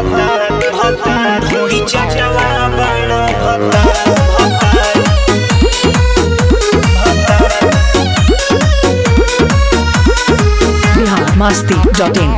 भतार भतार ढोड़ी चटवा बड़ा भतार भतार बिहार मस्ती डॉट इन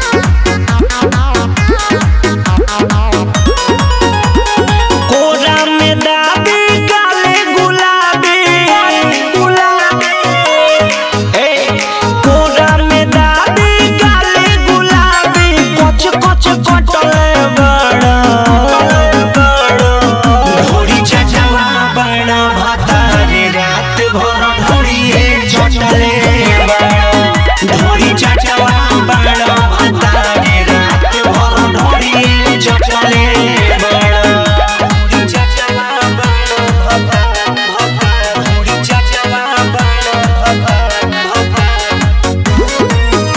कोरा में दादी काले गुलाबी गुलाबी ए कोरा में दादी काले गुलाबी कच कच कटले बड़ा बड़ा ढोरी चचवा बड़ा भतारे रात भर ढोरिए चटले बड़ा ढोरी चचवा बड़ा भतारे रात भर ढोरिए चटले बड़ा ढोरी चचवा बड़ा भतार भतार ढोरी चचवा बड़ा भतार भतार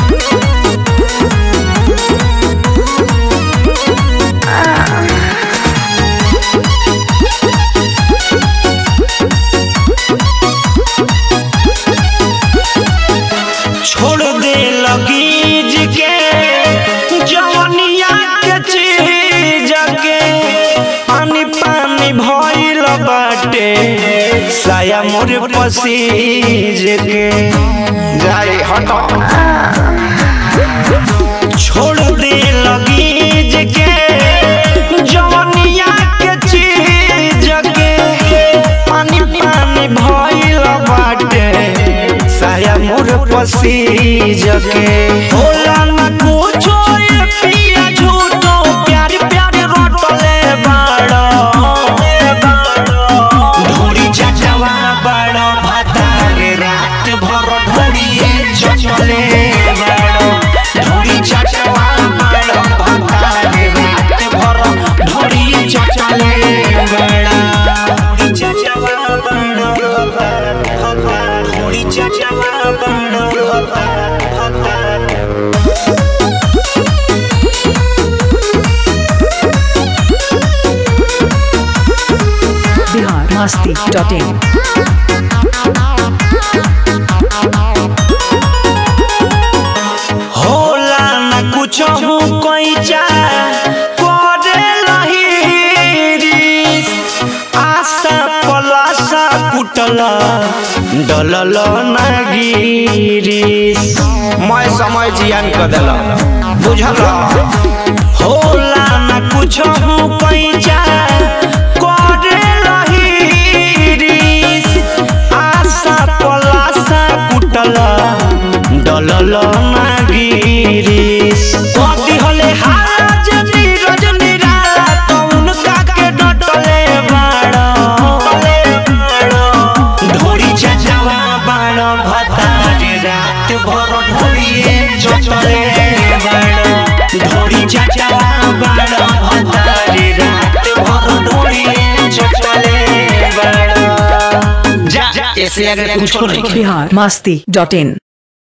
छोड़ दे लगीज के जवनिया के चीज के पानी पानी भइल बाटे साया मोर पसीज के जाए हटो छोड़ दे लगीज के जवनिया के चीज के पानी पानी भइल बाटे साया मोर पसीज के होला ना कुछो ये पिया झूठो प्यार प्यार रोटले बाड़ो ढोरी चचवा बड़ो भतारे रात भर ढोरिए चचले बड़ो ढोरी चचवा बड़ो भतारे रात भर ढोरिए चचले बड़ा ढोरी चचवा बड़ो भतार भतार ढोरी चचवा बड़ो भतार भतार बिहार मस्ती डॉट इन होला न कुछ हूँ कोई चा करे लहीरिस आशा पलाशा कुटल डलल न गिरिस मैं समय जियान कर दिल बुझल होला न कुछ हूँ कोई चा करे लहीरिस आशा पलाशा कुटल डलल ना गिरिस कथी हले हाज नीरज निराला कौन काके डटले बाड़ो ढोरी चचवा बाड़ो भतारे रात भर ढोरिए चचले बाड़ो ढोरी चचवा बाड़ो भतारे रात भर ढोरिए चचले बाड़ो जा ऐसे अगर कुछ नहीं बिहार मस्ती डॉट इन